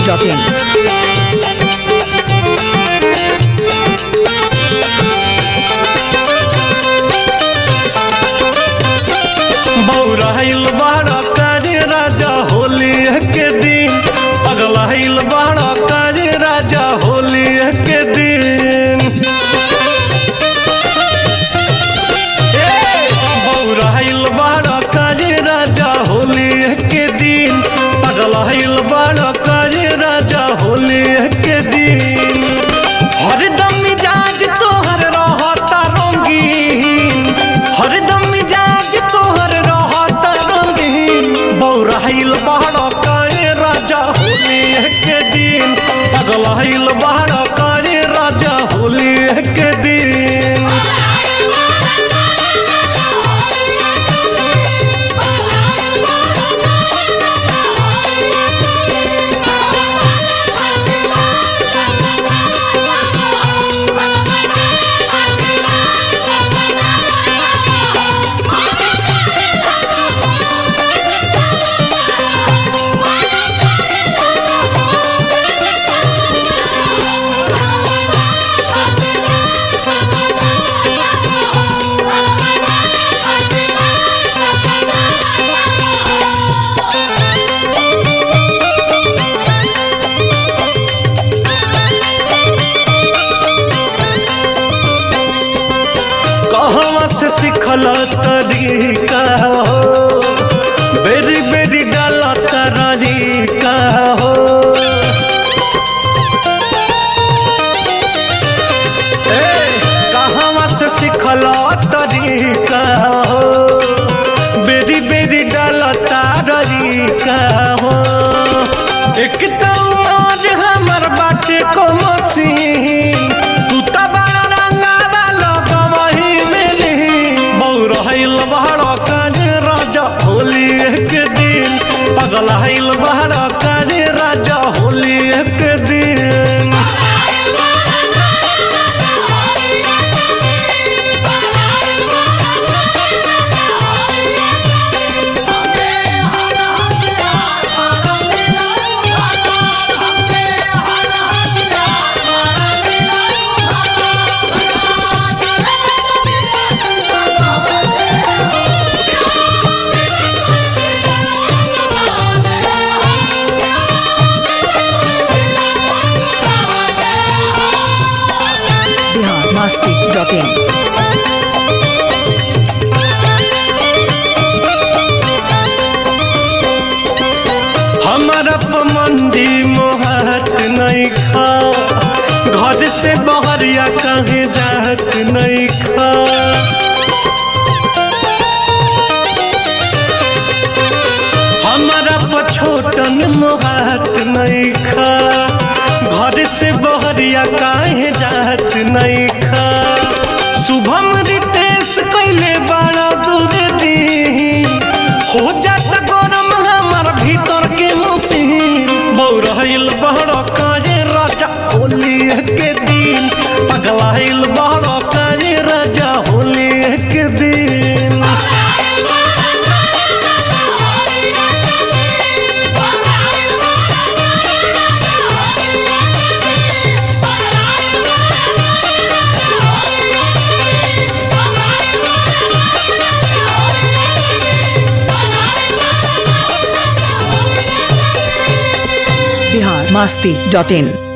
biharmasti.in बौराइल बाड़ा काजे राजा होली के दिन पगलाइल बाड़ा काजे राजा होली के दिन ए, बौराइल बाड़ा काजे राजा होली के दिन पगलाइल बाड़ा काजे राजा होली के दिन हरदम मिजाज तोहर रहता रंगीन हरदम मिजाज तोहर रहता रंगीन बौराइल बहरा काए राजा होली के दिन पगलाइल बहरा काए राजा होली के दिन कहवा से सिखल तरीका हो बेरी बेरी डाला तरीका हो ए, कहवा से सिखल तरीका हो बेरी बेरी डाला तरीका हो एकदम आज हमर बाटे को मसीन तू त बड़ा रंगावा लगवही मिली बौरहिल बहरा काज राजा होली एक दिन पगलाइल बहरा काज राजा होली एक दिन biharmasti.in हमारा पमंदी मोहत नहीं खा घर से बहरिया कहीं जात नहीं खा हमारा पछोटन मोहत नहीं खा घर से बहरिया काहे जात नहीं खा शुभम रितेश कैले बड़ा दूर दी हो जात गरम हमार भीतर के मसीन बौरहिल बहरा काजे राजा होली के दिन पगलाइल बहरा काजे राजा होली के दिन biharmasti.in